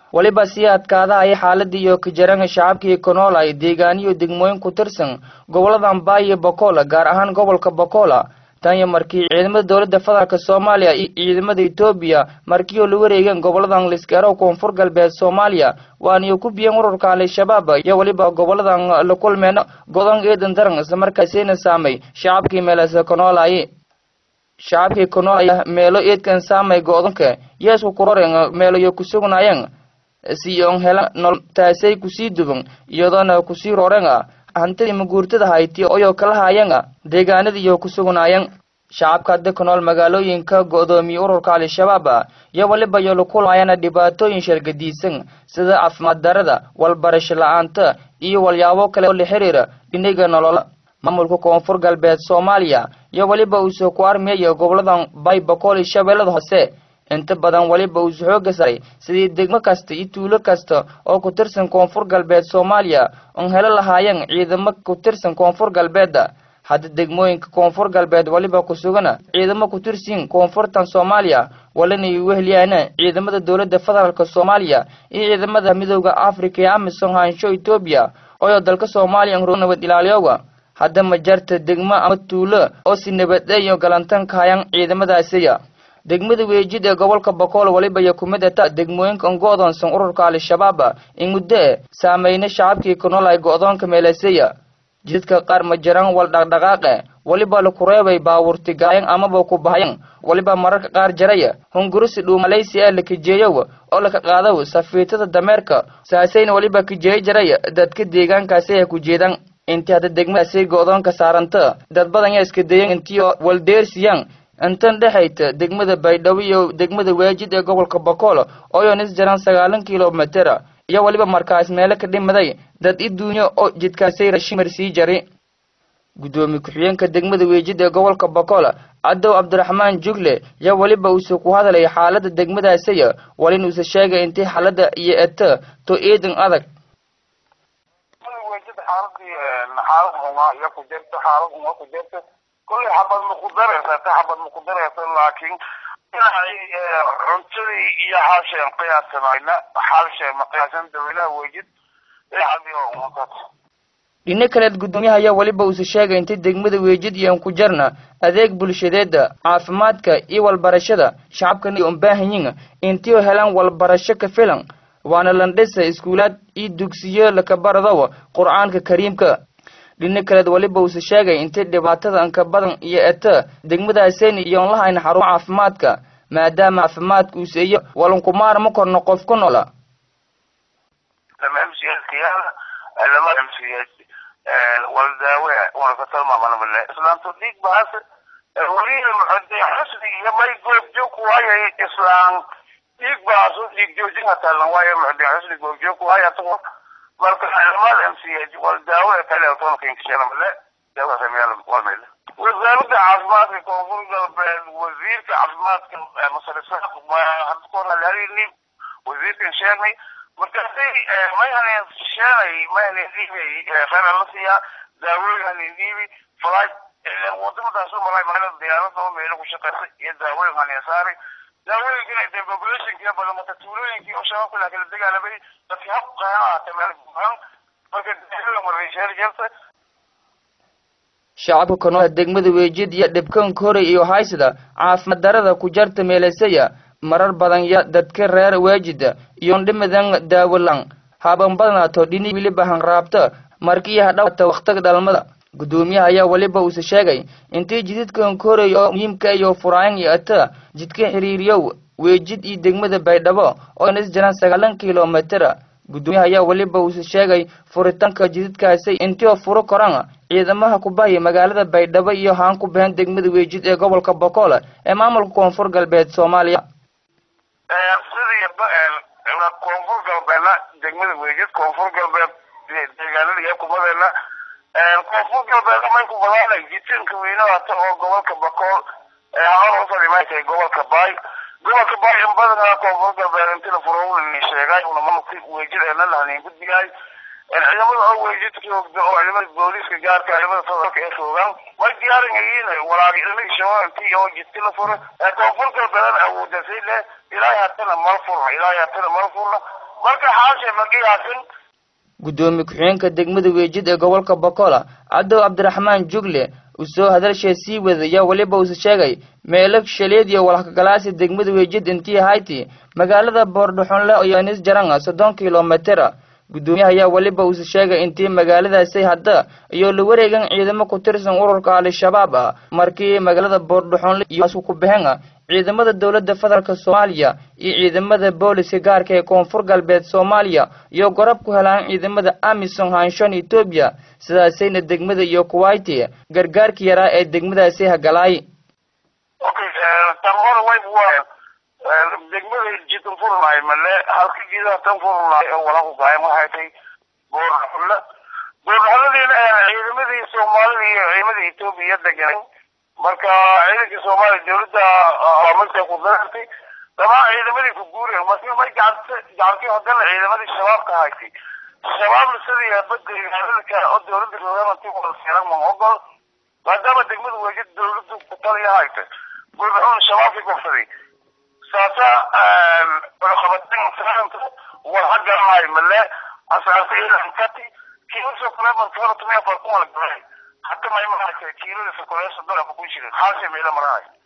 weliba sii adkaadahaya xaaladii iyo kajaranga shacabkii konoolay deegaaniyo degmooyin ku tirsan gobolada ambay iyo bakola gaar ahaan gobolka bakola tan iyo markii ciidamada dowladda federaalk soomaaliya iyo ciidamada etoobiya markii oo la wareegeen goboladan liskeero koonfur galbeed soomaaliya waaniyo ku biyeen ururka al-shabaab iyo weliba goboladan la kulmeen godon eedan daran islamarkaasina saamay shacabkii meelase konoolay shacabkii konoolaya meelo eedkan saamay go-donka yeesku kuroren meelayo kusugnaayeen siyon hela nol taasay kusii duban iyadoona kusii roren hantidii maguurtada hayti oyoo kala haayeen deegaanadiiyo ku sugnaayeen shacabka hadda ku nool magaalooyinka go-doomiye ururka al-shabaab iyo weliba iyo lakulmaayana dhibaatooyin shargadiisan sida caafimaad darada walbarasho la-aanta iyo walyaabo kale oo la xiriira dhiniga nolola maamulka koonfur galbeed soomaaliya iyo weliba uusoo ku armiyaya goboladan bay bakool iyo shabeellada hoose inta badan weliba uus xooga saray sidii degmo kasta iyo tuulo kasta oo ku tirsan koonfur galbeed soomaaliya oon helo lahaayeen ciidamo ku tirsan koonfur galbeedda hadda degmooyinka koonfur galbeed weliba ku sugana ciidamo ku tirsiin koonfurtan soomaaliya walanay weheliyaana ciidamada dowladda federaalk soomaaliya iyo ciidamada midooda africa ee amisom haansho etoobiya oyoo dalka soomaaliya nabad ilaaliyoga hadda ma jarta degmo ama tuulo oo si nabadeeyo galantan kahayaan ciidamadaasiya degmada weejid ee gobolka bakool weliba iyo kumid ata degmooyinka on go-doonsan ururka al-shabaab in muddo e saameyna shacabkii ku nool ay go-doonka meeleseya jidadka qaar ma jiraan wal dhaqdhaqaaqe weliba laku reebay baawurti gaayan amaba ku bahayan weliba mararka qaar jaraya hungurisi dhuumalaysi ee la kijeeyow oo laka qaadaw safiitada dameerka saasayna weliba kijeeyo jaraya dadka deegaankaasi ay ku jeedaan intii hadda degmadaasi go-doonka saaranta dad badan yaa iska dayan intii waldeersiyaan intan dhexayta degmada baydhabo iyo degmada waajid ee gobolka bakool ooyoon is jaran sagaalan kilomitera iyo weliba markaas meelo ka dhimaday dad i duunyo oo jidkaasay rashimar sii jari guddoomiye ku-xigeenka degmada weejid ee gobolka bakool cadow cabdiraxmaan jugle yaa weliba uuse ku hadlay xaalada degmadaasiya walin uuse sheegay intii xaalada iyo eta to eedan adag xaalad huma iyo ku jirto xaalad huma ku jirto kolley xabad ma ku daraysa ta xabad ma ku daraysa laakiin inay cuntadii iyo xaalsheen qiyaasanayna xaalsheen ma qiyaasan dawlaha wejid xadiyo umakat dhino kaleed guddoomiyaha ayaa weliba uuse sheegay intay degmada weejid iyoan ku jarna adeeg bulshadeeda caafimaadka iyo walbarashada shacabkana on baahanyin intii oo helaan walbarasho ka filan waana landhisa iskuulaad iyo dugsiyo lakabaradow qur-aanka kariimka dhino kaleed weliba uuse sheegay intay dhibaatada anka badan iyo eta degmadaaseni iyoon lahayn xarumo caafimaadka maadaama caafimaadka uuse iyo walankumaar ma korno qof ku noola lama mcskiyaala lama mcs waldaawe wanakatalmamanamale islaamto dhiig baas weliina xusni iyo may goobjoog waayo islaan dhiig baas dhiig joojin hatalan waayo muxdin xusni goobjoog waayo atago marka lamada mch waldaawe kale tolkinkishanamale daawasameyaalwalmele wasaaradda caafimaadka koonfur galbeed wasiirka caafimaadka masarisaaq hadkoralhalini wasiirkan sheegnay markaasay may hanen sheenay may hanen dhiibay khayra la siiyaa daawooyin hanen dhiibi flight wadamadaas u malay magaalada diyaarada oo meelo ku shaqaysay iyo daawooyin hanen saaray daawooyinkina de populationkii badan marka tuulooyinkii oo shabaabka la kala dagaalamay dadkii hab qaana ahaatay meel buuxan marka daawooyin mareysheer jirta shacabka kanool degmada weejid iyo dhibkanka hore iyo haysada caafimaad darada ku jarta meelesaya marar badan ya dadka reer weejida iyoon dhimadan daawalan haban badnaato dhini wiliba hanraabta markii hadhawata wakhtiga dhalmada guddoomiyaha ayaa weliba uuse sheegay intii jididkan koray oo muhiimka iyo furaayan iyo ata jidka xiriiriyow weejid iyo degmada baydhabo oo is jiraan sagaalan kilomitera guddoomiyaha ayaa weliba uuse sheegay furitaanka jididkaasi intii oo furo koran ciidamaha ku bahaya magaalada baydhabo iyo haan ku bahan degmada weejid ee gobolka bokool ee maamulka koonfur galbeed soomaaliya sidii koonfur galbeedna degmada weejid koonfur galbeed deegaanada iyo kumadeena koonfur galbeed may ku badaanay jitinka weynaata oo gobolka bakool hawar usoo dhimaatay gobolka baay gobolka baay in badanaa koonfur galbeed intii la furo sheegay unamanti weejid eena lahanin gudbigaay ciidamada oo weejidka joogda oo ciidamada booliiska gaarka ciidamada federaalka ee joogaan way diyaaran yihiin walaagi ciidamada shabaabkii oo jidka la furo ee koonfur galbeedan awoodasay leh ilaahay hatana mal furna ilaahay hatana mal furna marka xaashe ma qiyaasin guddoomiye ku-xigeenka degmada weejid ee gobolka bokola cadow cabdiraxmaan jugle uu soo hadalshee sii wadaya weliba uuse sheegay meelo shaleed iyo walhakagalaasi degmada weejid intii hayti magaalada boordhaxonle iyo nis jaranga soddon kilomitera guddoomiyaha ayaa weliba uuse sheegay intii magaaladaasi hadda iyo la wareegan ciidamo ku tirsan ururka al-shabaab ah markii magaalada boordhaxonle iyo ku baxeen ciidamada dowladda federaalk soomaaliya iyo ciidamada booliska gaarka ee koonfur galbeed soomaaliya iyo gorab ku helaan ciidamada amisom hanshon etoobiya sidaasayna degmada iyo kuwaiti gargaarka yaraa ee degmadaasi hagalaay okay tan hore way degmada jidan furnaay male halka jidaha tan furnaay oo walaku gaayan waxay tay boorxulle boorxulladiina ciidamadii soomaalida iyo ciidamada etoobiya degan marka ciidankii soomaaliya dawladda amarta ku darartay dhamaan ciidamadii ku guureen marka may gacanta gacantii hadana ciidamadii shabaabka haysay shabaabna sidii badalka oo dawladda rogaanti wada siran ma ogol maadaama degmada wejid dawladdu ku taliya hayta gurbaxuun shabaabkii gofsaday saasa qabataan war haganahay male asaasa ilan kati kiilasoo kale marka hore tumia farkuma la galay حتى ما يمنعك كيلو في كل صدر أبو كل شيء حاسب إلى مراي